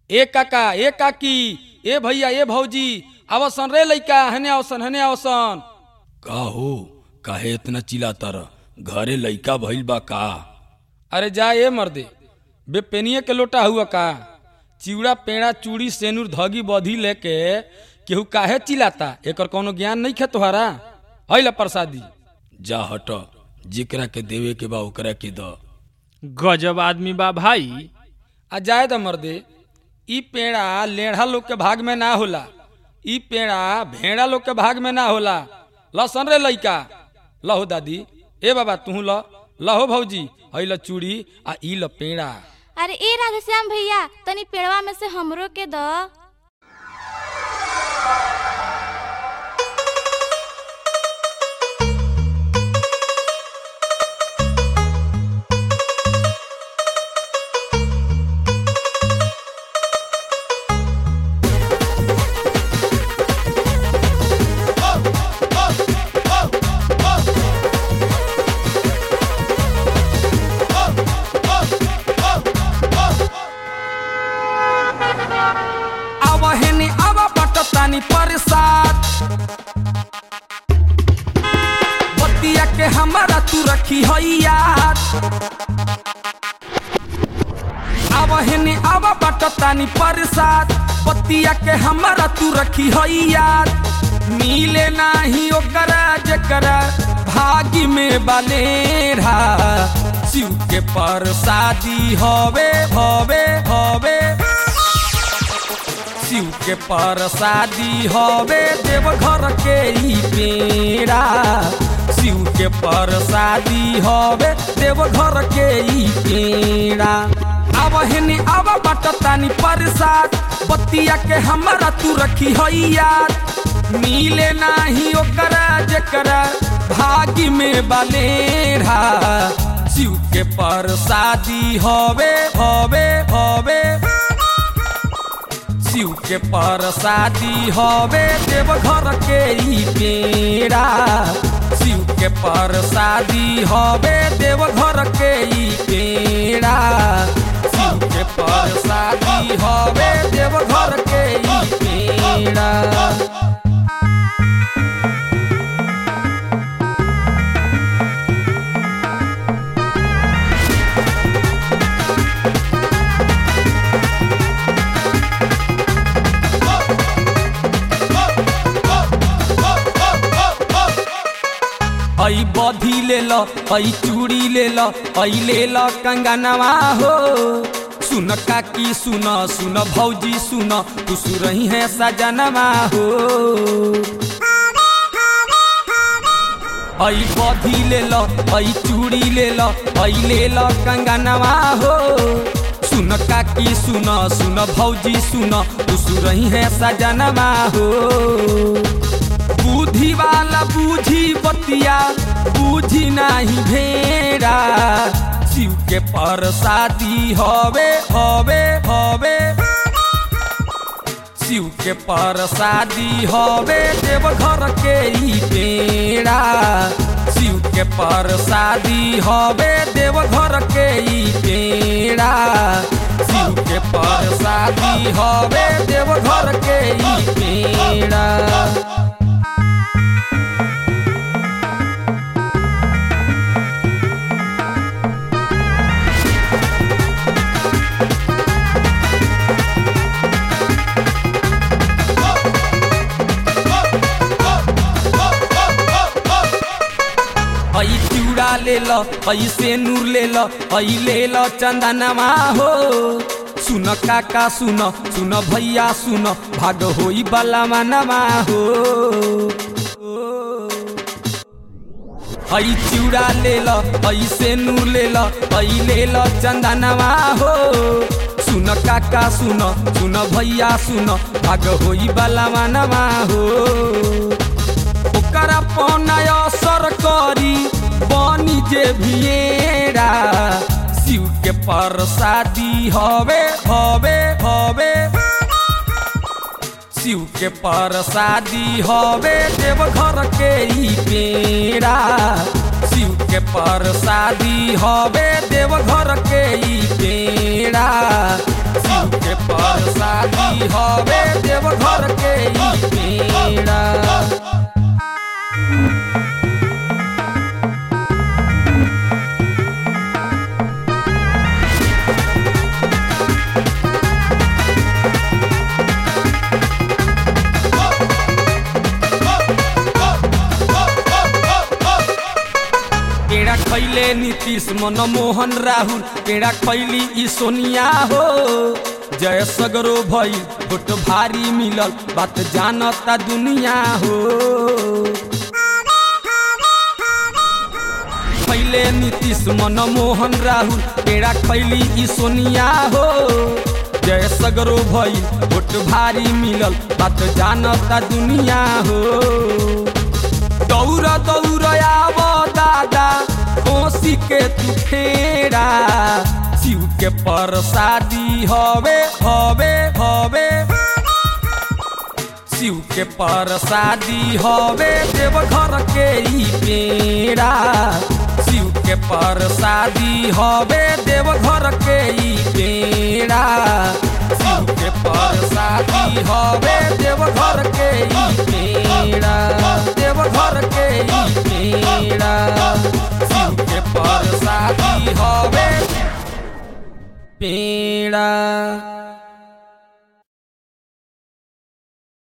ए काका ए काकी ए भैया ए भौजी आवसन रे लइका हने आवसन हने आवसन का हो काहे इतना चिल्लाता रह घरे लइका भइल बा का अरे जा ए मर्दे बे पेनिए के लोटा हुआ का चिवड़ा पेड़ा चूड़ी सेनुर धगी बधी लेके केहू काहे चिल्लाता एकर कोनो ज्ञान नहीं खे तोहरा हैला प्रसादी जा हट जेकरा के देवे के बा ओकरा के द गजब आदमी बा भाई आ जाए द मर्दे ई पेड़ा लेढ़ा लोग के भाग में ना होला ई पेड़ा भेड़ा लोग के भाग में ना होला लसन रे लइका लहो दादी ए बाबा तू ल लहो भौजी हई ल चूड़ी आ ई ल पेड़ा अरे ए राधेश्याम भैया तनी पेड़वा में से हमरो के द आवा हेनी आवा बटतानी परसाद बतिया के हमारा तू रखी हई याद आवा हेनी आवा बटतानी परसाद बतिया के हमारा तू रखी हई याद मिले नाही ओकरा जकरा भागी में बलेरा शिव के परसादी हवे हवे हवे शिव के परसादी हवे देवघर के ई पेड़ा शिव के परसादी हवे देवघर के ई पेड़ा अब हेनी अब बटतानी परसाद बतिया के हमारा तू रखी हई याद मिले नाही ओकरा जकरा भागी में बलेरा शिव के परसादी हवे हवे हवे शिव के परसादी हवे देवघर के ई पेड़ा शिव के परसादी हवे देवघर के ई पेड़ा शिव के परसादी हवे देवघर के ई पेड़ा ऐ बधी ले ल ऐ चूड़ी ले ल ऐ ले ल कंगनवा हो सुन काकी सुन सुन भौजी सुन तू सुरही है सजनवा हो ऐ बधी ले ल ऐ चूड़ी ले ल ऐ ले ल कंगनवा हो सुन काकी सुन सुन भौजी सुन तू सुरही है सजनवा हो बुद्धि वाला बूझी बतिया बूझी नाही भेड़ा शिव के परसादी हवे हवे हवे शिव के परसादी हवे देवघर के ई पेड़ा शिव के परसादी हवे देवघर के ई पेड़ा शिव के परसादी हवे देवघर के ई पेड़ा ऐ चिउड़ा ले ल ऐ सेनुर ले ल ऐ ले ल चंदनवा हो सुन काका सुन सुन भैया सुन भाग होई बला मनवा हो ऐ चिउड़ा ले ल ऐ सेनुर ले ल ऐ ले ल चंदनवा हो सुन काका सुन सुन भैया सुन भाग होई बला मनवा हो ओकरा पौनय असर करी बनी जे भिएरा शिव के परसादी हवे हवे हवे शिव के परसादी हवे देवघर के ई पेड़ा शिव के परसादी हवे देवघर के ई पेड़ा शिव के परसादी हवे देवघर के ई पेड़ा पेड़ा खैले नीतीश मनमोहन राहुल पेड़ा खैली ई सोनिया हो जय सगरो भई फोट भारी मिलल बात जानता दुनिया हो खैले नीतीश मनमोहन राहुल पेड़ा खैली ई सोनिया हो जय सगरो भई फोट भारी मिलल बात जानता दुनिया हो दौड़ दौड़ आव दादा कोसी के तू फेरा शिव के परसादी हवे हवे हवे शिव के परसादी हवे देवघर के ई पेड़ा शिव के परसादी हवे देवघर के ई पेड़ा शिव के परसादी हवे देवघर के ई पेड़ा देवघर के ई पेड़ा शिव के परसादी हवे पेड़ा